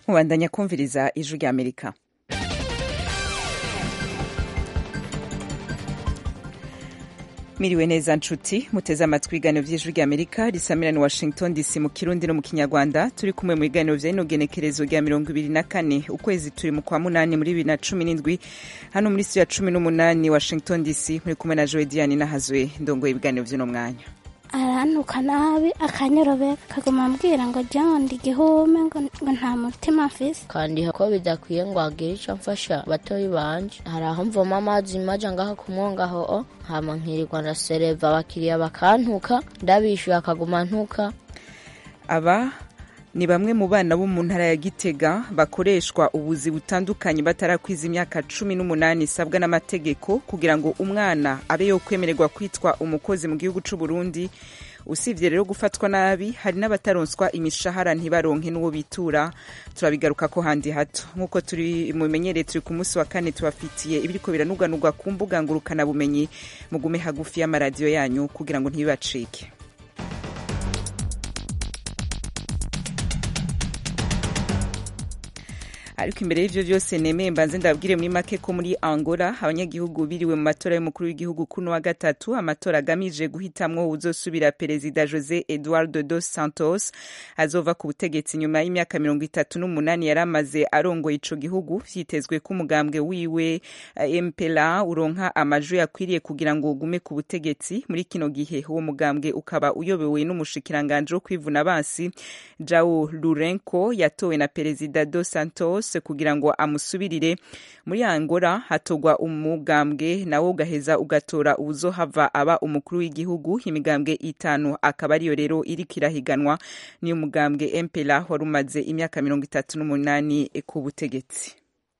mubandanya kumviriza ijwi rya amerika miriwe neza nshuti muteze amatwi ibiganiro vy'ijwi rya amerika risamirana washington dc mu kirundi no mu kinyarwanda turi kumwe mu biganiro vya ino genekerezo rya mirongo ibiri na kane ukwezi turi mu kwa munani muri bibiri na cumi n'indwi hano muri studio ya cumi n'umunani washington dc muri kumwe na joe diane nahazwe ndongoye ibiganiro vy'uno mwanya arantuka nabi akanyorobe kaguma ambwira ngo jyaho ndi igihume ngo ngo nta mutima mfise kandi ko bidakwiye ngo hagire icyo mfasha batoyi banje hari aho mvoma amazi maja ngaha ku mwongaho o hama nkirirwa ndasereva abakiriya bakantuka ndabishyuye akaguma ntuka aba ni bamwe mu bana bo mu ntara ya gitega bakoreshwa ubuzi butandukanye batarakwiza imyaka cumi n'umunani isabwa n'amategeko kugira ngo umwana abe yo kwemererwa kwitwa umukozi mu gihugu c'u Burundi usibye rero gufatwa nabi hari n'abataronswa imishahara ntibaronke n'uwo bitura turabigaruka ko handi hato nk'uko turi mumenyereye turi ku munsi wa kane tubafitiye ibiriko biranuganurwa ku mbuga ngurukanabumenyi mugume hagufi y'amaradiyo yanyu kugira ngo ntibibacike ariko imbere y'ivyo vyose nemeye mbanze ndabwire muri make ko muri angola abanyagihugu biriwe mu matora y'umukuru w'igihugu kuno wa gatatu amatora agamije guhitamwo uzosubira perezida jose eduardo dos santos azova ku butegetsi nyuma y'imyaka mirongo itatu n'umunani yari amaze arongoye ico gihugu vyitezwe ko umugambwe wiwe mpla uronka amajwi akwiriye kugira ngo ugume ku butegetsi muri kino gihe uwo mugambwe ukaba uyobowe n'umushikiranganje wo kwivuna basi jao lurenko yatowe na perezida dos santos kugira ngo amusubirire muri angola hatogwa umugambwe nawo ugaheza ugatora uwuzohava aba umukuru w'igihugu imigambwe itanu akaba ariyo rero iriko irahiganwa niyo mugambwe mpela wari umaze imyaka mirongo itatu n'umunani ku butegetsi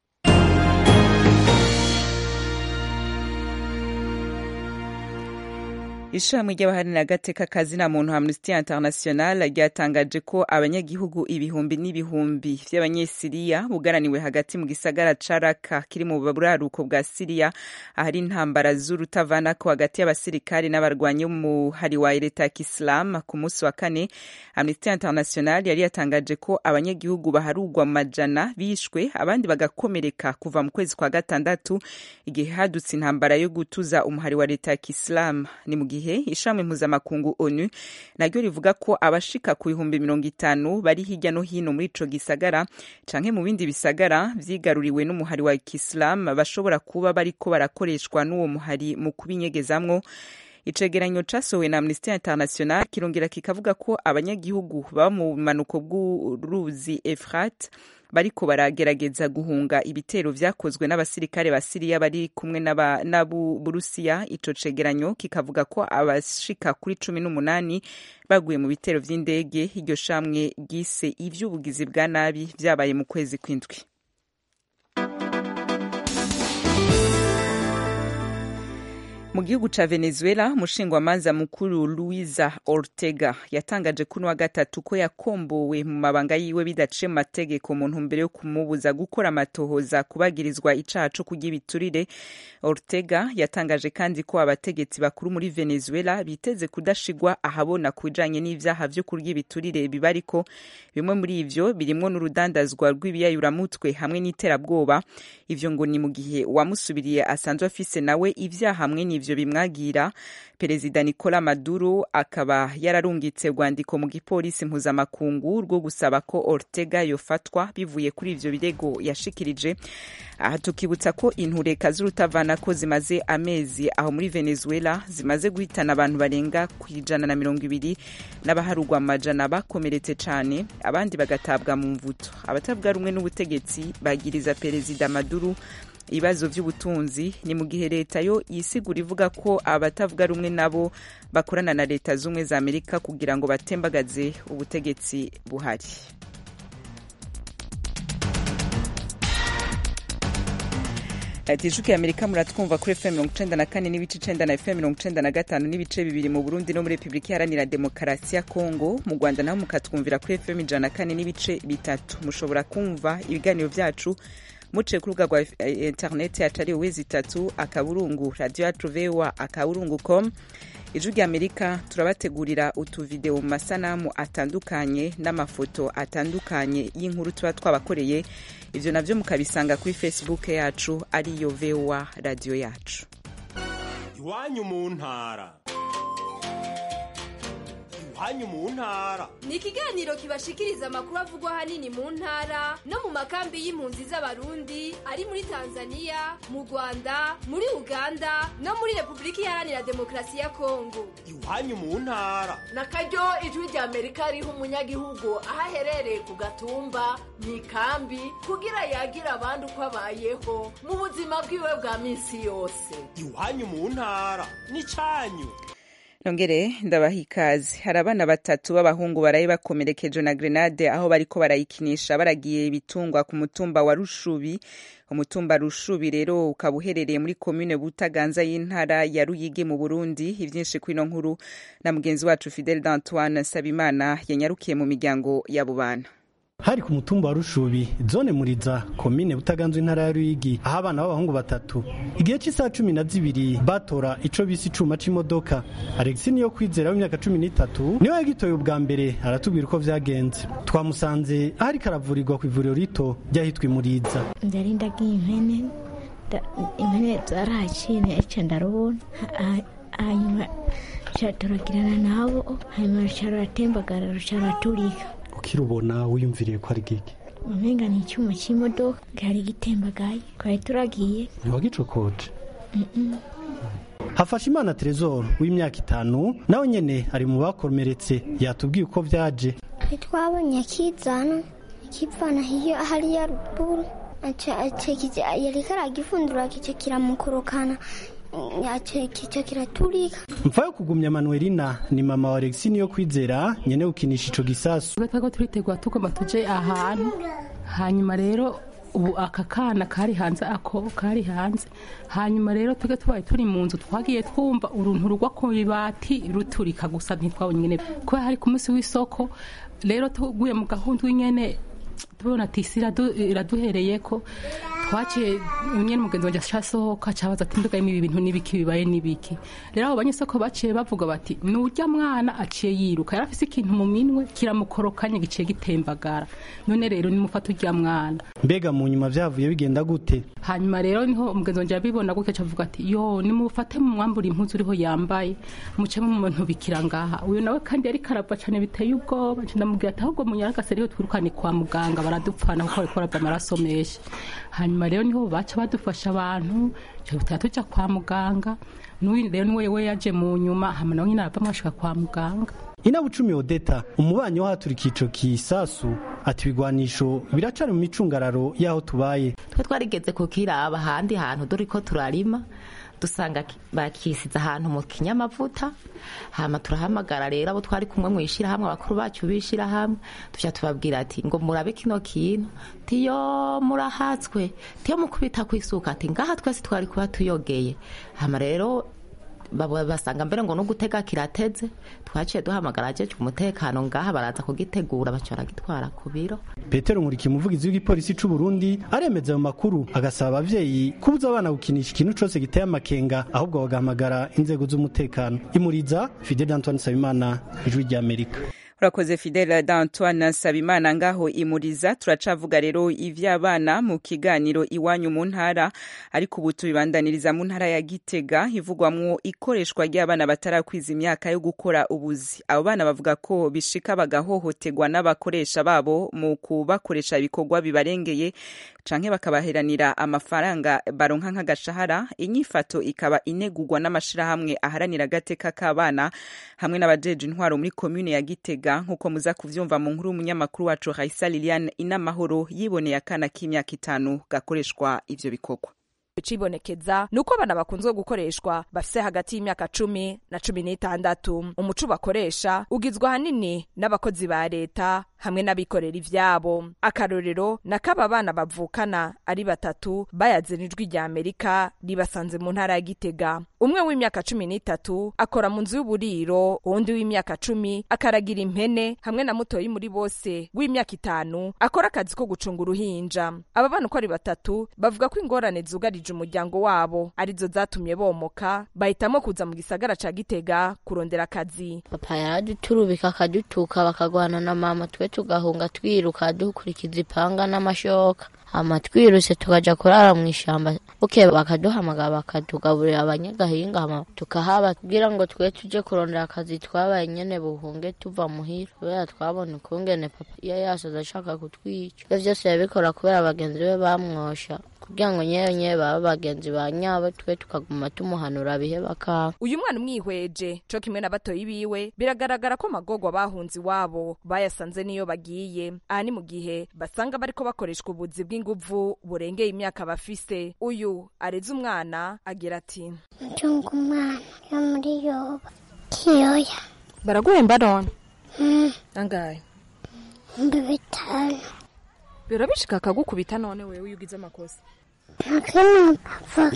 ishami ry'abaharanira agateka kazina muntu amnesty international ryatangaje ko abanyagihugu ibihumbi n'ibihumbi vy'abanyesiriya bugaraniwe hagati mu gisagara ca raka kiri mu buraruko bwa siriya ahari intambara z'urutavanako hagati y'abasirikari n'abarwanyi b'umuhari wa leta ya kisilamu ku munsi wa kane amnesty international yari yatangaje ko abanyagihugu baharugwa mu majana bishwe abandi bagakomereka kuva mu kwezi kwa gatandatu igihe hadutse intambara yo gutuza umuhari wa leta ya kisilamu ni mu gihe gihe ishami mpuzamakungu onu naryo rivuga ko abashika ku bihumbi mirongo itanu bari hirya no hino muri ico gisagara canke mu bindi bisagara vyigaruriwe n'umuhari wa kisilamu bashobora kuba bariko barakoreshwa n'uwo muhari mu kubinyegezamwo icegeranyo casohowe na amnesty international kirongera kikavuga ko abanyagihugu baba mu bumanuko bw'uruzi efrat bariko baragerageza guhunga ibitero vyakozwe n'abasirikare ba Siriya bari kumwe n'Aburusiya ico cegeranyo kikavuga ko abashika kuri cumi n'umunani baguye mu bitero vy'indege iryo shamwe ryise ivy'ubugizi bwa nabi vyabaye mu kwezi kw'indwi mu gihugu ca venezuela umushingwamanza mukuru luisa ortega yatangaje kuno wa gatatu ko yakombowe mu mabanga yiwe bidaciye mu mategeko mu ntumbero yo kumubuza gukora amatohoza kubagirizwa icaha co kurya ibiturire ortega yatangaje kandi ko abategetsi bakuru muri venezuela biteze kudashigwa ahabona ku bijanye n'ivyaha vyo kurya ibiturire biba ariko bimwe muri ivyo birimwo n'urudandazwa rw'ibiyayuramutwe hamwe n'iterabwoba ivyo ngo ni mu gihe uwamusubiriye asanzwe afise nawe ivyaha hamwe n'ivyo ivyo bimwagira perezida nicola maduro akaba yararungitse urwandiko mu gipolisi mpuzamakungu rwo gusaba ko ortega yofatwa bivuye kuri ivyo birego yashikirije aha tukibutsa ko intureka z'urutavanako zimaze amezi aho muri venezuela zimaze guhitana abantu barenga ku ijana na mirongo ibiri n'abaharugwa amajana bakomeretse cane abandi bagatabwa mu mvuto abatavuga rumwe n'ubutegetsi bagiriza perezida maduro ibibazo by'ubutunzi ni mu gihe leta yo yisigura ivuga ko abatavuga rumwe nabo bakorana na leta z'ubumwe za amerika kugira ngo batembagaze ubutegetsi buhari ati ijwi ya amerika muratwumva kuri fm mirongo icenda na kane n'ibice icenda na fm mirongo icenda na gatanu n'ibice bibiri mu burundi no muri repubulika iharanira demokarasi ya kongo mu rwanda naho mukatwumvira kuri fm ijana na kane n'ibice bitatu mushobora kumva ibiganiro vyacu muciye ku rubuga rwa eh, interineti yacu ari wezi itatu akaburungu radiyo yacu voa akaburungu com ijwi rya amerika turabategurira utuvideo mu masanamu atandukanye n'amafoto atandukanye y'inkuru tuba twabakoreye ivyo navyo mukabisanga kuri facebook yacu ariyo voa radiyo yacu iwanyu mu ntara iwanyu mu ntara ni ikiganiro kibashikiriza amakuru avugwa ahanini mu ntara no mu makambi y'impunzi z'abarundi ari muri tanzania mu rwanda muri uganda no muri repubulika iharanira demokarasi ya kongo iwanyu mu ntara na karyo ijwi rya amerika riha umunyagihugu aho aherereye ku gatumba mu ikambi kugira yagira abandi uko abayeho mu buzima bwiwe bwa minsi yose iwanyu mu ntara n'icanyu nongere ndabaha ikaze hari abana batatu b'abahungu baraye bakomerekejwe na grenade aho bariko barayikinisha baragiye ibitungwa ku mutumba wa rushubi umutumba rushubi rero ukaba uherereye muri komine butaganza y'intara ya ruyigi mu burundi ivyinshi kwino nkuru na mugenzi wacu fidel d'antoine sabimana yanyarukiye mu miryango y'abo bana hari ku mutumba wa rushubi zone muriza komine butaganzwe intara ya ruyigi aho abana b'abahungu batatu igihe cy'isaha cumi na zibiri batora ico bise icuma c'imodoka alexi niyo kwizera w'imyaka cumi n'itatu niwe yagitoye ubwa mbere aratubwira uko vyagenze twamusanze aho ariko aravurirwa ku ivuriro rito ryahitwa imuriza ndari ndagiye impene nda- impene zarahaciye eca ndarubona Ha- hanyuma ca turagirana nabo hanyuma ruca ruratembagara ruca ruraturika ukirubona wiyumviriye ko ari giki umenga ni icyuma c'imodoka gari gitembagaye twari turagiye ntiwagicokoje hafashe imana teresor w'imyaka itanu nawe nyene ari mu bakomeretse yatubwiye uko vyaje twabonye akizana akivana hiyo hariya ruguru yariko aragifundura kico kiramukorokana kico kiraturika mfa yo kugumya manuelina ni mama wa alexi niyo kwizera nyene gukinisha ico gisasu ubwo twari turitegura tugomba tuje ahantu hanyuma rero ubu aka kana kari hanze ako kari hanze hanyuma rero twebwe tubaye turi mu nzu twagiye twumva uruntu rugwa ku ibati ruturika gusa ntitwabonye nyene kubera hari ku munsi w'isoko rero tuguye mu gahunda w'inyene tubona ati isi iradu- iraduhereyeko twaciye nyene umugenzi wanje acasohoka cabaza ati mbega ibi bintu n'ibiki bibaye n'ibiki rero abo banyesoko baciye bavuga bati nurya mwana aciye yiruka yari afise ikintu mu minwe kiramukorokanye giciye gitembagara none rero nimufata urya mwana mbega mu nyuma vyavuye bigenda gute hanyuma rero niho umugenzi wanje yabibona gutya acavuga ati yo nimufate mu mwambura impuzu uriho yambaye muce mu muntu bikira ngaha uyu nawe kandi yari karava cane biteye ubwoba nca ndamubwira ati ahubwo munyaragase rero twirukane kwa muganga baradupfana kuko bariko barava amaraso menshi hanyuma rero niho baca badufasha abantu tuba tuja kwa muganga n'uyu rero niwe we yaje mu nyuma hama nawe nyine aravamwo ashika kwa muganga inabucumi odeta umubanyi wahaturika ico kisasu ati ibigwanisho biracari mu micungararo y'aho tubaye twe twarigeze kukiraba ahandi hantu dore ko turarima dusanga ki- bakisize ahantu mu kinyamavuta hama turahamagara rero abo twari kumwe mu ishirahamwe abakuru bacu b'ishirahamwe tuja tubabwira ati ngo murabe kino kintu tiyo murahatswe tiyo mukubita kwisuka ati ngaha twese twari kuba tuyogeye hama rero baba- basanga mbere ngo no gutega kirateze twaciye duhamagara ajeje umutekano ngaha baraza kugitegura baca baragitwara ku biro petero nkuriki umuvugizi w'igipolisi c'u burundi aremeza ayo makuru agasaba abavyeyi kubuza abana gukinisha ikintu cose giteye amakenga ahubwo bagahamagara inzego z'umutekano imuriza fidel antoine nsabimana ijwi ry'amerika urakoze fidele d'antoine nsabimana ngaho imuriza turacavuga rero ivy'abana mu kiganiro iwanyu mu ntara ariko ubu tubibandaniriza mu ntara ya gitega ivugwamwo ikoreshwa ry'abana batarakwiza imyaka yo gukora ubuzi abo bana bavuga ko bishika bagahohoterwa n'abakoresha babo mu kubakoresha ibikorwa bibarengeye canke bakabaheranira amafaranga baronka nk'agashahara inyifato ikaba inegurwa n'amashirahamwe aharanira agateka k'abana hamwe n'abajeje intwaro muri komune ya gitega nk'uko muza kuvyumva mu nkuru y'umunyamakuru wacu raisa liliane inamahoro yiboneye akana k'imyaka itanu gakoreshwa ivyo bikorwa icibonekeza ni uko abana bakunzwe gukoreshwa bafise hagati y'imyaka cumi na cumi n'itandatu umuco bakoresha ugizwe ahanini n'abakozi ba leta hamwe n'abikorera ivyabo akarorero nakaba bana bavukana ari batatu bayaze n'ijwi rya amerika ribasanze mu ntara ya gitega umwe w'imyaka cumi n'itatu akora mu nzu y'uburiro uwundi w'imyaka cumi akaragira impene hamwe na mutoyi muri bose w'imyaka itanu akora akazi ko gucunga uruhinja aba bana uko ari batatu bavuga ko ingorane zugarije umuryango wabo arizo zatumye bomoka bahitamo kuza mu gisagara ca gitega kurondera akazi papa yaraduturubika akadutuka bakagwana na mama twe tugahunga twiruka dukurikiza ipanga n'amashoka hama twiruse tukaja kurara mu ishamba buke bakaduhamagara bakatugaburira abanyagahinga hama tukahaba kugira ngo twe tuje kurondera akazi twabaye nyene buhunge tuva muhira kubera twabona ukungene papa iyo yasoza ashaka kutwica ivyo vyose yabikora kubera bagenzi be bamwosha kugira ngo nyewe nyewe baba bagenzi ba nyabo twe tukaguma tumuhanura bihe bakanga uyu mwana umwihweje co kimwe na batoyi biwe biragaragara ko amagorwa bahunze iwabo bayasanze niyo bagiye aha ni mu gihe basanga bariko bakoreshwa ubuzi bw'inguvu burengeye imyaka bafise uyu areze umwana agira ati ncunga umwana yo muri yoba kiyoya baraguhemba none Mm, angahe ibihumbi bitanu birabishika akagukubita none wewe iyo ugize amakosa lakini ava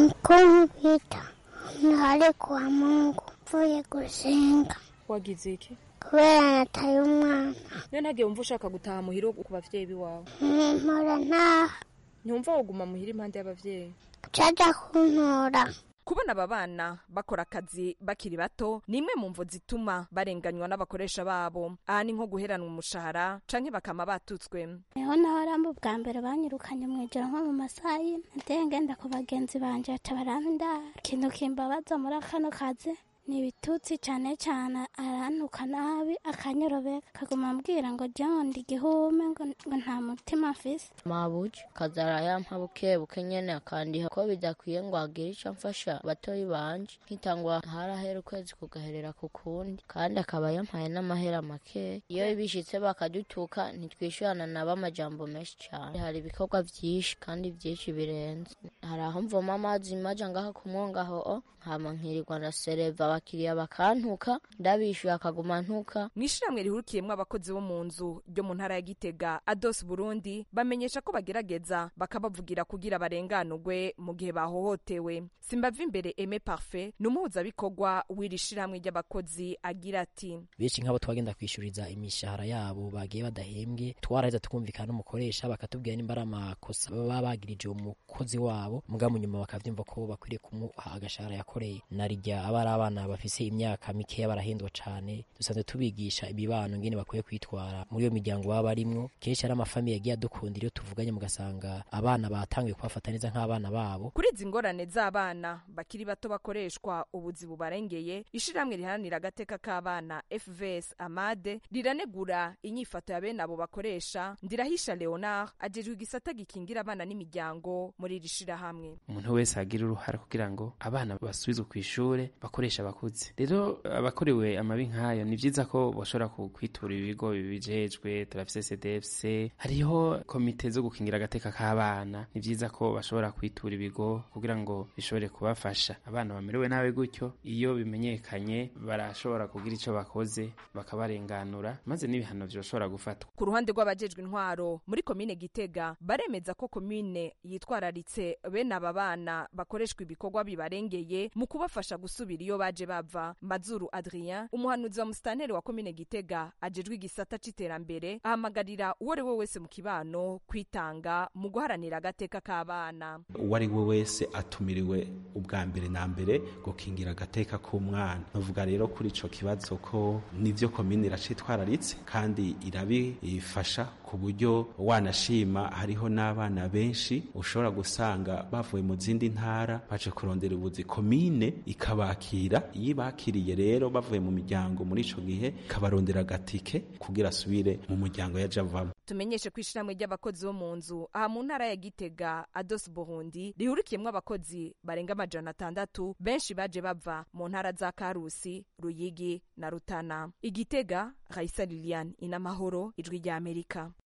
kunkubita ntari kwa mungu mvuye gusenga wagize iki kubera nataye umwana niyo ntagiye wumva ushaka gutaha muhira ku bavyeyi biwawe mpora ntaha ntiwumva woguma muhira impande y'abavyeyi caja kuntora kubona aba bana bakora akazi bakiri bato ni imwe mu mvo zituma barenganywa n'abakoresha babo aha ni nko guheranwa umushahara canke bakama batutswe niho naho ramba ubwa mbere banyirukanye mu ijoro nko mu masaha y'ine nateye ngenda ku bagenzi banje baca barampa indaro ikintu kimbabaza muri kano kazi ni ibitutsi cyane cyane arantuka nabi akanyorobeka akaguma ambwira ngo john igihume ngo ngo nta mutima mfise mabuja kazara yampa buke buke nyene akandiha ko bidakwiye ngo agire ico mfasha batoyi banje nkitangwa harahera ukwezi kugaherera ku kundi kandi akaba yampaye n'amahera make iyo bishitse bakadutuka ntitwishyurana nabo amajambo menshi cane hari ibikorwa vyinshi kandi vyinshi birenze hari aho mvoma amazi maja ngaha ku mwongaho o hama nkirirwa ndasereva abakiriya bakantuka ndabishyuye akaguma ntuka mu ishiramwe rihurikiyemwo abakozi bo mu nzu ryo mu ntara ya gitega ados burundi bamenyesha ko bagerageza bakabavugira kugira barenganurwe mu gihe bahohotewe simbava imbere eme parfait ni umuhuzabikorwa w'iri shirahamwe ry'abakozi agira ati benshi nk'abo twagenda kwishuriza imishahara yabo bagiye badahembwe twaraheza tukumvikana n'umukoresha bakatubwira nimba ari amakosa baba bagirije umukozi wabo muga mu nyuma bakavyumva ko bakwiriye kumuha agashahara yakoreye narirya aba ari abana bafise imyaka mikeya barahindwa cane dusanzwe tubigisha ibibano ngene bakwiye kwitwara muri iyo miryango baba barimwo kenshi ari amafamiye yagiye adukundira iyo tuvuganye mugasanga abana batanguye kubafata neza nk'abana babo kuri izi ngorane z'abana bakiri bato bakoreshwa ubuzi bubarengeye ishirahamwe riharanira agateka k'abana fvs amade riranegura inyifato ya bene abo bakoresha ndirahisha leonard ajejwe igisata gikingira abana n'imiryango muri iri shirahamwe umuntu wese agira uruhara kugira ngo abana basubizwe ku ishure bakoresha abakuze rero abakorewe amabi nk'ayo ni vyiza ko bashobora ku- kwitura ibigo bibijejwe turafise cdfc hariho komite zo gukingira agateka k'abana ni vyiza ko bashobora kwitura ibigo kugira ngo bishobore kubafasha abana bamerewe nabi gutyo iyo bimenyekanye barashobora kugira ico bakoze bakabarenganura maze n'ibihano vyoshobora gufatwa ku ruhande rw'abajejwe intwaro muri komine gitega baremeza ko komine yitwararitse bene aba bana bakoreshwa ibikorwa bibarengeye mu kubafasha gusubira iyo baje bava mazuru adrien umuhanuzi wa musitanteri wa komine gitega ajejwe igisata c'iterambere ahamagarira uwo ari we wese mu kibano kwitanga mu guharanira agateka k'abana uwo ari we wese atumiriwe ubwa mbere na mbere gukingira agateka k'umwana bavuga rero kuri ico kibazo ko nivyo komine iracitwararitse kandi irabifasha ku buryo wanashima hariho n'abana benshi ushobora gusanga bavuye mu zindi ntara baje kurondera ubuzi komine ikabakira iyo ibakiriye rero bavuye mu miryango muri ico gihe ikabarondera agatike kugira asubire mu muryango yaje avamo tumenyeshe ko ishirahamwe ry'abakozi bo mu nzu aha mu ntara ya gitega ados burundi rihurikiyemwo abakozi barenga amajana atandatu benshi baje bava mu ntara za karusi ruyigi na rutana igitega raisa lilian inamahoro ijwi rya amerika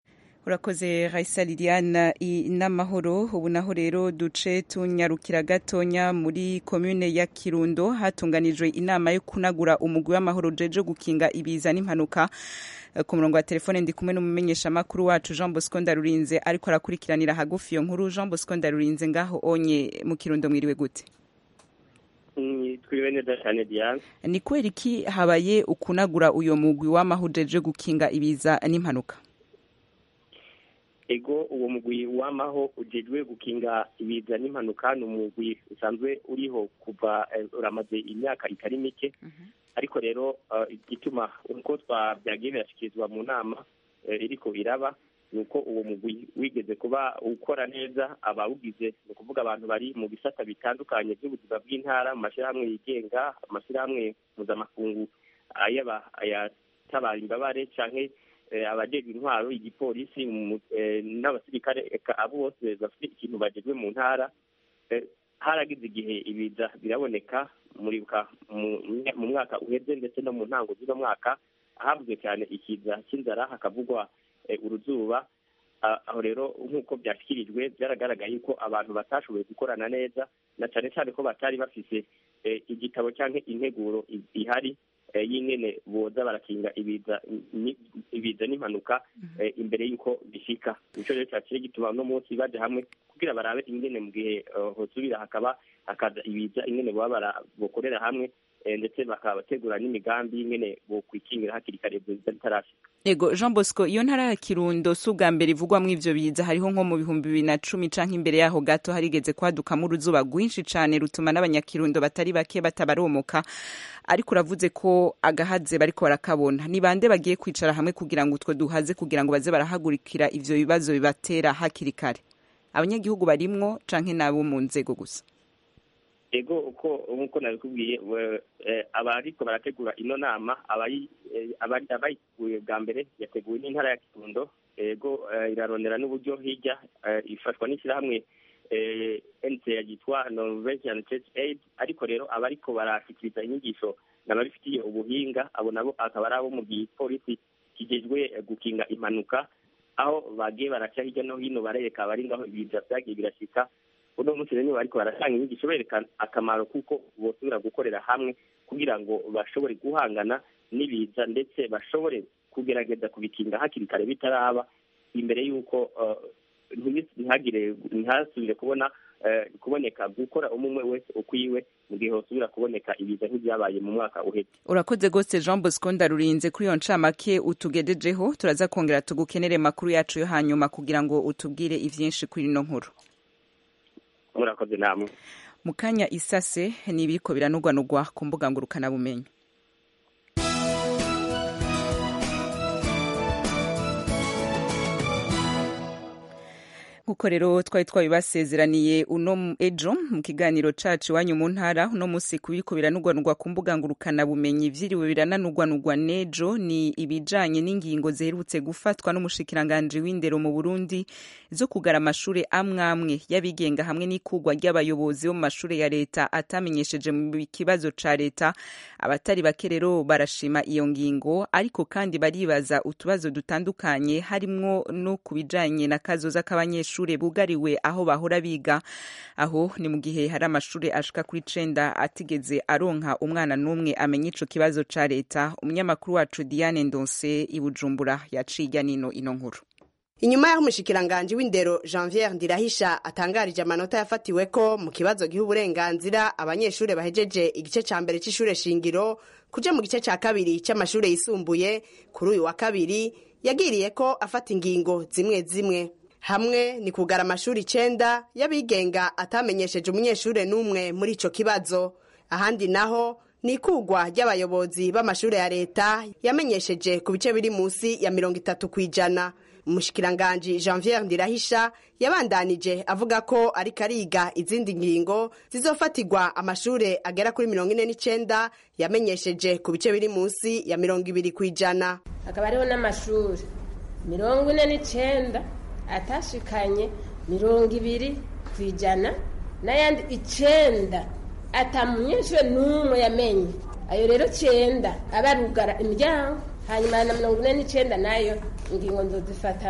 urakoze raisa liliane n'amahoro ubu naho rero duce tunyarukira gatonya muri komune ya kirundo hatunganijwe inama yo kunagura umugwi w'amahoro jeje gukinga ibiza n'impanuka ku murongo wa telefone ndi kumwe n'umumenyeshamakuru wacu jean bosco ndarurinze ariko arakurikiranira hagufi iyo nkuru jean bosco ndarurinze ngaho onye mu kirundo mwiriwe gute twiriwe neza cyane diane ni kubera iki habaye ukunagura uyo mugwi w'amahoro jeje gukinga ibiza n'impanuka ego uwo mugwi wamaho ujejwe gukinga ibiza n'impanuka ni umugwi usanzwe uriho kuva uramaze imyaka itari mike ariko rero igituma uko byagiye birashyikirizwa mu nama iriko iraba ni uko uwo mugwi wigeze kuba ukora neza abawugize ni ukuvuga abantu bari mu bisata bitandukanye by'ubuzima bw'intara mu mashyirahamwe yigenga amashyirahamwe mpuzamakungu ayatabara imbabare cyangwa abajejwe intwaro igipolisi n'abasirikare abo bose bafite ikintu bagejwe mu ntara haragize igihe ibiza biraboneka muribuka mu mwaka uheze ndetse no mu ntango z'uno mwaka havuzwe cyane ikiza cy'inzara hakavugwa uruzuba aho rero nk'uko byashyikirijwe byaragaragaye ko abantu batashoboye gukorana neza na cyane cyane ko batari bafise igitabo cyangwa integuro ihari y'ingene boza barakinga ibiza n'impanuka imbere y'uko bishika nicyo rero cyakire gituma uno munsi baje hamwe kugira barabe ingene mu gihe hosubira hakaba hakaza ibiza ingene baba bokorera hamwe ndetse bakabategura n'imigambi y'ingene bokwikingira hakiri kare ibyo biza bitarashika ego jean bosco iyo ntara ya kirundo si ubwa mbere ivugwamo ivyo biza hariho nko mu bihumbi bibiri na cumi canke imbere yaho gato harigeze kwadukamo uruzuba rwinshi cane rutuma n'abanyakirundo batari bake batabaromoka ariko uravuze ko agahaze bariko barakabona ni bande bagiye kwicara hamwe kugira ngo utwo duhaze kugira ngo baze barahagurikira ivyo bibazo bibatera hakiri kare abanyagihugu barimwo canke nabo mu nzego gusa ego uko nk'uko nabikubwiye abariko barategura ino nama abayiteguye bwa mbere yateguwe n'intara ya kirundo ego irarondera n'uburyo hirya ifashwa n'ishyirahamwe nc yitwa norwegian church aid ariko rero abariko barashikiriza inyigisho n'ababifitiye ubuhinga abo nabo akaba ari abo mu gipolisi kijejwe gukinga impanuka aho bagiye baraca hirya no hino barereka abari ngaho ibiza vyagiye birashika uno munsi rero bariko baratanga inyigisho berekana akamaro kuko bosubira gukorera hamwe kugira ngo bashobore guhangana n'ibiza ndetse bashobore kugerageza kubikinga hakiri kare bitaraba imbere y'uko ntihagire ntihasubire kubona kuboneka gukora umwe wese ukwiwe mu gihe hosubira kuboneka ibiza nk'ibyabaye mu mwaka uheze urakoze rwose jean bosco ndarurinze kuri iyo ncamake utugejejeho turaza kongera tugukenere makuru yacu yo hanyuma kugira ngo utubwire ivyinshi kuri ino nkuru murakoze namwe mu kanya isase ni ibiriko biranugwanugwa ku mbuga ngurukanabumenyi nkuko rero twari twabibasezeraniye uno ejo mu kiganiro cacu iwanyu mu ntara uno musi kubiriko biranugwanugwa ku mbuga ngurukana bumenyi vyiriwe birananugwanugwa nejo ni ibijanye n'ingingo ziherutse gufatwa n'umushikiranganje w'indero mu Burundi zo kugara amashure amwe amwe y'abigenga hamwe n'ikugwa ry'abayobozi bo mu mashure ya leta atamenyesheje mu kibazo ca leta abatari bake rero barashima iyo ngingo ariko kandi baribaza utubazo dutandukanye harimwo no kubijanye na kazoza k'abanyeshuri abanyeshure bugariwe aho bahora biga aho ni mu gihe hari amashure ashika kuri cenda atigeze aronka umwana n'umwe amenya ico kibazo ca leta umunyamakuru wacu Diane Ndonse i Bujumbura yaciye nino ino nkuru inyuma y'aho umushikiranganji w'indero janvier ndirahisha atangarije amanota yafatiweko mu kibazo giha uburenganzira abanyeshure bahejeje igice ca mbere c'ishure shingiro kuja mu gice ca kabiri c'amashure yisumbuye kuri uyu wa kabiri yagiriye ko afata ingingo zimwe zimwe hamwe ni kugara amashuri icenda y'abigenga atamenyesheje umunyeshure n'umwe muri ico kibazo ahandi naho ni ikugwa ry'abayobozi b'amashure ya leta yamenyesheje ku bice biri munsi ya mirongo itatu kw'ijana umushikiranganji janvier ndirahisha yabandanije avuga ko ariko ariga izindi ngingo zizofatirwa amashure agera kuri mirongo ine n'icenda yamenyesheje ku bice biri munsi ya mirongo ibiri kw'ijana hakaba hariho n'amashuri mirongo ine n'icenda atashikanye mirongo ibiri ku ijana n'ayandi icenda atamunyeshure n'umwe yamenye ayo rero cenda abarugara imiryango hanyuma na mirongo ine n'icenda nayo ingingo nzozifata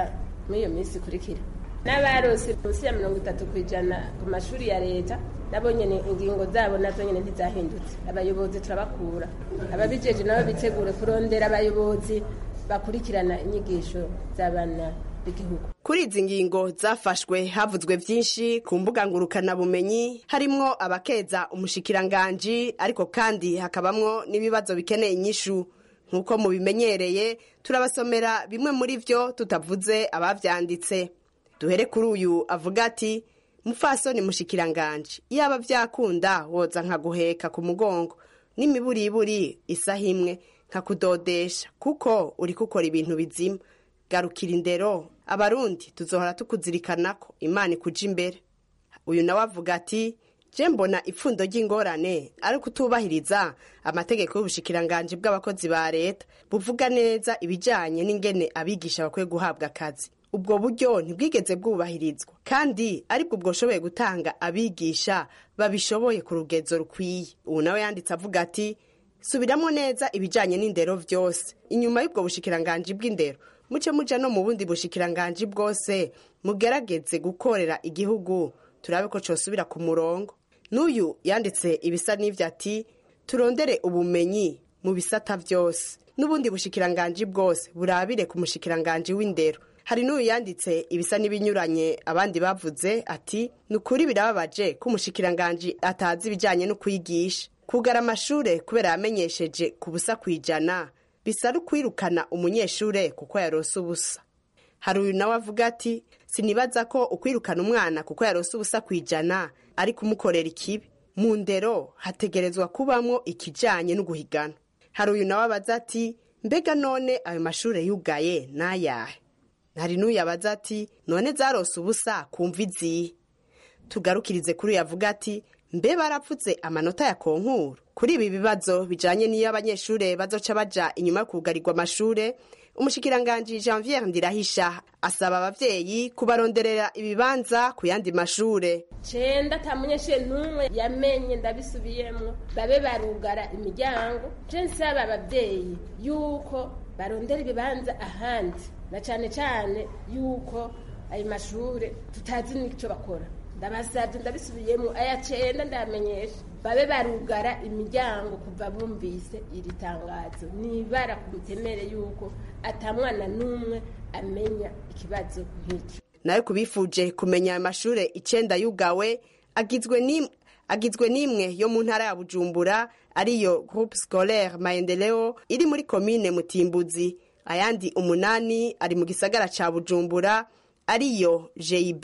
muri iyo minsi ikurikira n'abarose munsi ya mirongo itatu ku ijana ku mashuri ya leta nabo nyene ingingo zabo nazo nyene ntizahindutse abayobozi turabakura ababijeje nabo bitegure kurondera abayobozi bakurikirana inyigisho z'abana b'igihugu kuri izi ngingo zafashwe havuzwe byinshi ku mbuga ngurukanabumenyi harimwo abakeza umushikiranganji ariko kandi hakabamwo n'ibibazo bikeneye inyishu nk'uko mubimenyereye turabasomera bimwe muri byo tutavuze abavyanditse duhere kuri uyu avuga ati mufasoni mushikiranganji iyaba vyakunda woza nkaguheka ku mugongo n'imiburiburi isaha imwe nkakudodesha kuko uri gukora ibintu bizima garukira indero abarundi tuzohora tukuzirikanako imana ikuja imbere uyu nawe avuga ati je mbona ipfundo ry'ingorane ari kutubahiriza amategeko y'ubushikiranganji bw'abakozi ba leta buvuga neza ibijanye n'ingene abigisha bakwiye guhabwa akazi ubwo buryo ntibwigeze bwubahirizwa kandi aribwo bwoshoboye gutanga abigisha babishoboye ku rugezo rukwiye ubu nawe yanditse avuga ati subiramo neza ibijanye n'indero vyose inyuma y'ubwo bushikiranganji bw'indero muce muja no mu bundi bushikiranganji bwose mugerageze gukorera igihugu turabe ko cosubira ku murongo n'uyu yanditse ibisa n'ivyo ati turondere ubumenyi mu bisata vyose n'ubundi bushikiranganji bwose burabire ku mushikiranganji w'indero hari n'uyu yanditse ibisa n'ibinyuranye abandi bavuze ati ni ukuri birababaje ko umushikiranganji atazi ibijyanye no kwigisha kugara amashure kubera yamenyesheje ku busa ku ijana bisa no kwirukana umunyeshure kuko yarose ubusa hari uyu nawe avuga ati sinibaza ko ukwirukana umwana kuko yarose ubusa ku ijana ari kumukorera ikibi mu ndero hategerezwa kubamwo ikijyanye no guhigana hari uyu nawe abaza ati mbega none ayo mashure yugaye n'ayahe hari n'uyu abaza ati none zarose ubusa kumva izihe tugarukirize kuri uyu avuga ati mbe barapfutse amanota ya konkuru kuri ibi bibazo bijanye n'iyo abanyeshure bazoca baja inyuma yo kugarirwa amashure umushikiranganji janviere ndirahisha asaba abavyeyi kubaronderera ibibanza ku yandi mashure cenda ata munyeshure n'umwe yamenye ndabisubiyemwo babe barugara imiryango je nsaba abavyeyi yuko barondera ibibanza ahandi na cane cane yuko ayo mashure tutazi n'ico bakora ndabasabye ndabisubiyemo aya cenda ndamenyesha babe barugara imiryango kuva bumvise iri tangazo nibara ku mutemere yuko atamwana n'umwe amenya ikibazo nk'icyo nayo kubifuje kumenya ayo mashure icenda yugawe agizwe n'imwe agizwe n'imwe yo mu ntara ya bujumbura ariyo groupe scolaire maendeleo iri muri komine mutimbuzi ayandi umunani ari mu gisagara ca bujumbura ariyo jib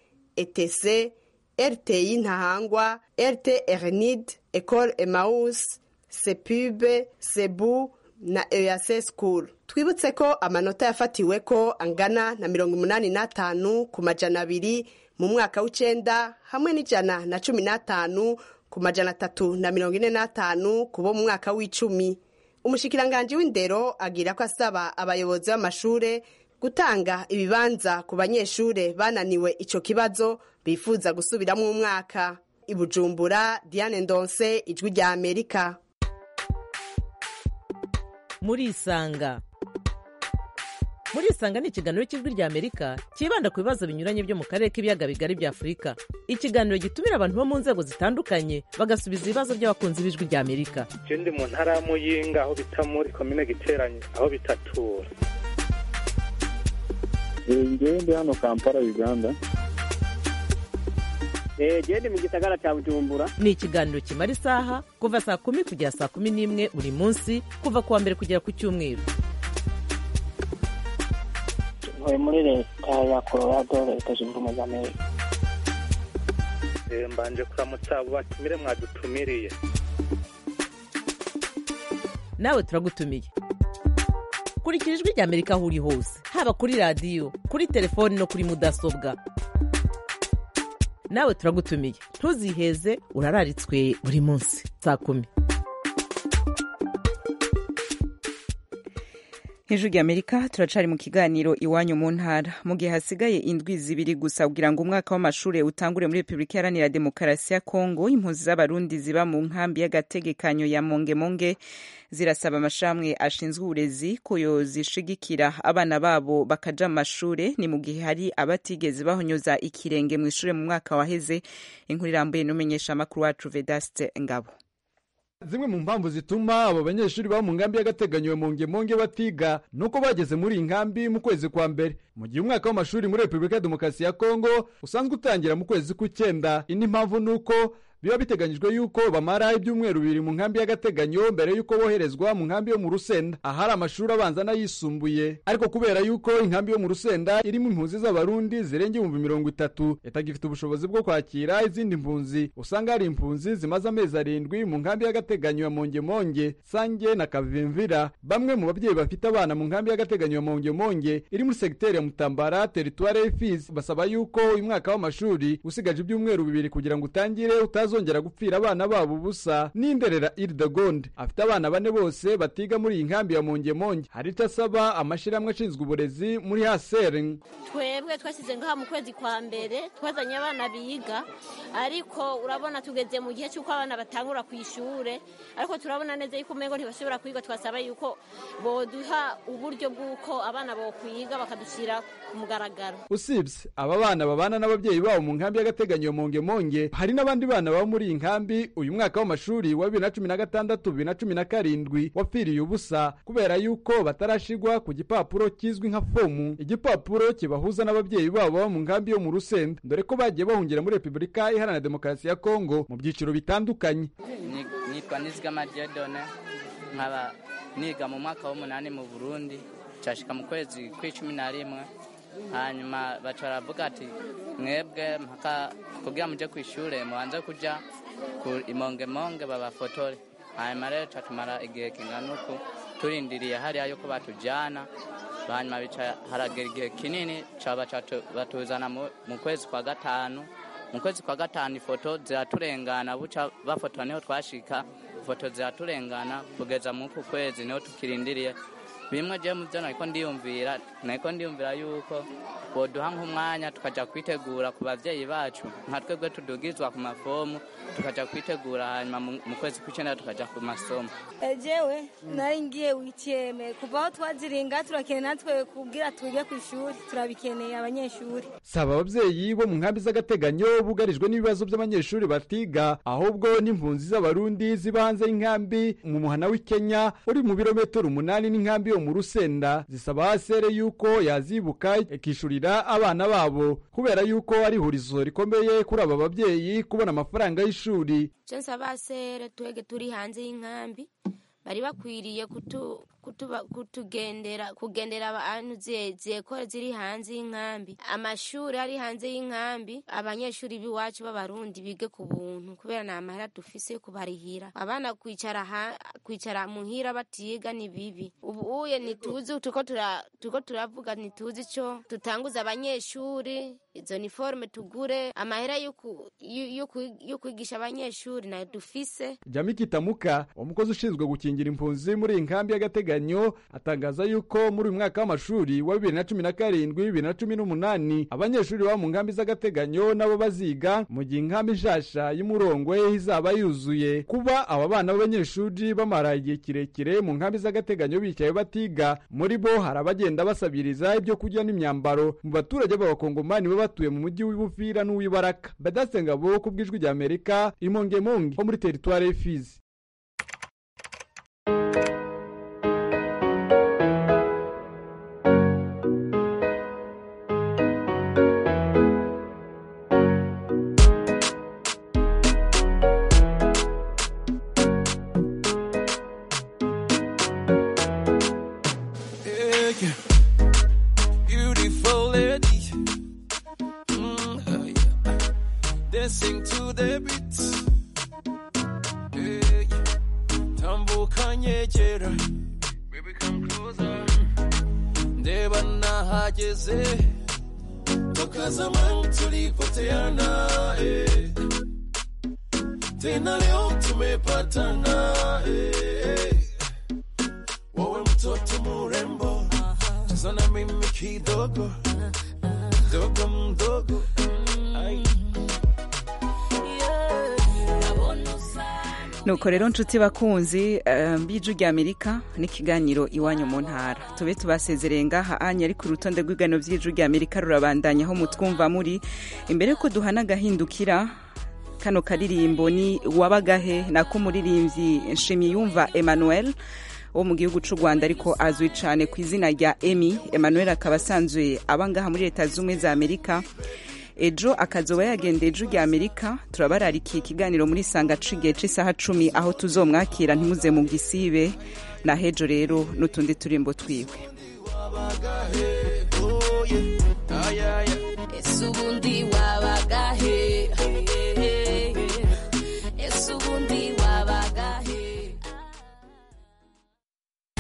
etc rti ntahangwa rt ernid ecole emaus sepube sebu na eac school twibutse ko amanota yafatiwe ko angana na mirongo umunani n'atanu ku majana abiri mu mwaka w'icenda hamwe n'ijana na cumi n'atanu ku majana atatu na mirongo ine n'atanu ku bo mu mwaka w'icumi umushikiranganji w'indero agira ko asaba abayobozi b'amashure gutanga ibibanza ku banyeshure bananiwe ico kibazo bifuza gusubiramo umwaka ibujumbura diane ndonse ijwi rya amerika murisanga murisanga ni ikiganiro cy'ijwi rya amerika cyibanda ku bibazo binyuranye byo mu karere k'ibiyaga bigari bya afurika ikiganiro gitumira abantu bo mu nzego zitandukanye bagasubiza ibibazo by'abakunzi b'ijwi rya amerika ndi mu ntara ya muyinga aho bita muri komine giteranye aho bitatura ngewe ndi hano kampala uganda gende mu gisagara cya bujumbura ni ikiganiro kimara isaha kuva saa kumi kugera saa kumi n'imwe buri munsi kuva ku wa mbere kugera ku cyumweru ntuye muri leta ya colorado leta zunze ubumwe za amerika mbanje kuramutsa abo batumire mwadutumiriye nawe turagutumiye kurikira ijwi rya amerika aho uri hose haba kuri radiyo kuri telefoni no kuri mudasobwa nawe turagutumiye ntuziheze urararitswe buri munsi saa kumi hejuru y'amerika turacari mu kiganiro iwanyu mu ntara mu gihe hasigaye indwi zibiri gusa kugira ngo umwaka w'amashuri utangure muri repubulika iharanira demokarasi ya kongo impunzi z'abarundi ziba mu nkambi y'agategekanyo ya mongemonge zirasaba amashami ashinzwe uburezi ko yozishigikira abana babo bakaja mu mashure ni mu gihe hari abatigeze bahonyoza ikirenge mu ishure mu mwaka waheze inkuru irambuye n'umumenyeshamakuru wacu vedaste ngabo zimwe mu mpamvu zituma abo banyeshuri baba mu nkambi y'agateganyo ya mongemonge batiga nuko bageze muri iyi nkambi mu kwezi kwa mbere mu gihe umwaka w'amashuri muri repubulika ya demokarasi ya kongo usanzwe utangira mu kwezi k'ucyenda indi mpamvu ni uko biba biteganyijwe yuko bamara ibyumweru bibiri mu nkambi y'agateganyo mbere yuko boherezwa mu nkambi yo mu rusenda ahari amashuri abanza n'ayisumbuye ariko kubera yuko inkambi yo mu rusenda irimo impunzi z'abarundi zirenga ibihumbi mirongo itatu itagifite ubushobozi bwo kwakira izindi mpunzi usanga hari impunzi zimaze amezi arindwi mu nkambi y'agateganyo ya mongemonge sange na kavimvira bamwe mu babyeyi bafite abana mu nkambi y'agateganyo ya mongemonge iri muri segiteri ya mutambara teritware y'ifisi basaba yuko uyu mwaka w'amashuri usigaje ibyumweru bibiri kugira ngo utangire utazongera gupfira abana babo ubusa n'inderera iridegonde afite abana bane bose batiga muri iyi nkambi ya mongemonge hari icyo asaba amashyirahamwe ashinzwe uburezi muri haseri twebwe twashyize ngaha mu kwezi kwa mbere twazanye abana biga ariko urabona tugeze mu gihe cy'uko abana batangura ku ishuri ariko turabona neza yuko umengo ntibashobora kwiga twasaba yuko boduha uburyo bw'uko abana bokwiga bakadushyira ku mugaragaro usibye aba bana babana n'ababyeyi babo mu nkambi y'agateganyo mongemonge hari n'abandi bana baba muri iyi nkambi uyu mwaka w'amashuri wa bibiri na cumi na gatandatu bibiri na cumi na karindwi wapfiriye ubusa kubera yuko batarashigwa ku gipapuro kizwi nka fomu igipapuro kibahuza n'ababyeyi babo baba mu nkambi yo mu rusenda dore ko bagiye bahungira muri repubulika iharanira demokarasi ya kongo mu byiciro bitandukanye nitwa nizigama diodone nkaba niga mu mwaka w'umunani mu burundi nshashika mu kwezi kw'icumi na rimwe hanyuma baca baravuga ati mwebwe mpaka kugira muje ku ishure mubanze kuja ku imongemonge babafotore hanyuma rero ca tumara igihe kingana uku turindiriye hariya yuko batujana hanyuma bica haragera igihe kinini ca baca batuzana mu kwezi kwa gatanu mu kwezi kwa gatanu ifoto ziraturengana buca bafotora niho twashika ifoto ziraturengana kugeza mu ku kwezi niho tukirindiriye bimwe je mu byo nariko ndiyumvira nariko ndiyumvira yuko boduha nk'umwanya tukaja kwitegura ku bavyeyi bacu nka twebwe tudugizwa ku mafomu tukaja kwitegura hanyuma mu kwezi kw'icenda tukaja ku masomo ejewe nari ngiye witiyeme kuva aho twaziringa turakeneye natwe kubwira twige ku ishuri turabikeneye abanyeshuri saba ababyeyi bo mu nkambi z'agateganyo bugarijwe n'ibibazo by'abanyeshuri batiga ahubwo n'impunzi z'abarundi ziba hanze y'inkambi mu muhana w'i kenya uri mu birometero umunani n'inkambi yo mu rusenda zisaba hasere yuko yazibuka ikishurira abana babo kubera yuko ari ihurizo rikomeye kuri aba babyeyi kubona amafaranga y'ishuri cyo nsaba hasere twege turi hanze y'inkambi bari bakwiriye kutugendera kugendera abantu zekore ziri hanze y'inkambi amashuri ari hanze y'inkambi abanyeshuri b'iwacu b'abarundi bige ku buntu kubera nta mahera dufise yo kubarihira abana kwicara kwicara muhira batiga ni bibi ubu uye ntituzi tuko turavuga ntituzi icyo tutanguza abanyeshuri izo niforume tugure amahera yo kwigisha abanyeshuri nayo dufise jami kitamuka umukozi ushinzwe gukingira impunzi muri iyi nkambi y'agateganyo atangaza yuko muri uyu mwaka w'amashuri wa bibiri na cumi na karindwi bibiri na cumi n'umunani abanyeshuri baba mu nkambi z'agateganyo nabo baziga mu gihe inkambi nshasha y'umurongwe izaba yuzuye kuba aba bana b'abanyeshuri bamara igihe kirekire mu nkambi z'agateganyo bicaye batiga muri bo hari abagenda basabiriza ibyo kurya n'imyambaro mu baturage b'abakongomani baba batuye mu mujyi w'ibufira n'uw'ibaraka badaste ngabo ku bw'ijwi rya amerika imongemonge ho muri teritwari y'ifizi dancing to the beat. Hey, tambuka nyegera, baby come closer. Ndeba nahageze, toka zamani tulipoteana. Eh. Tena leo tumepatana. Eh. Wewe mtoto murembo, so na mimi kidogo dogo mdogo Ay. nuko rero nshuti bakunzi eh, mbiju rya amerika n'ikiganiro iwanyu mu ntara tube tubasezereye ngaha anya ariko urutonde rw'igano by'iju rya amerika rurabandanya aho mutwumva muri imbere yuko duhana agahindukira kano karirimbo ni wabagahe nako umuririmbyi nshimiyumva emmanuel wo mu gihugu cy'u rwanda ariko azwi cyane ku izina rya emi emmanuel akaba asanzwe aba ngaha muri leta z'ubumwe za amerika ejo akazoba yagendeye ejo rya amerika turabararikiye ikiganiro muri sanga cigihe c'isaha cumi aho tuzomwakira ntimuze mu gisibe na hejo rero n'utundi turimbo twiwe Oh, yeah. Ay, ay, ay. ese ubundi waba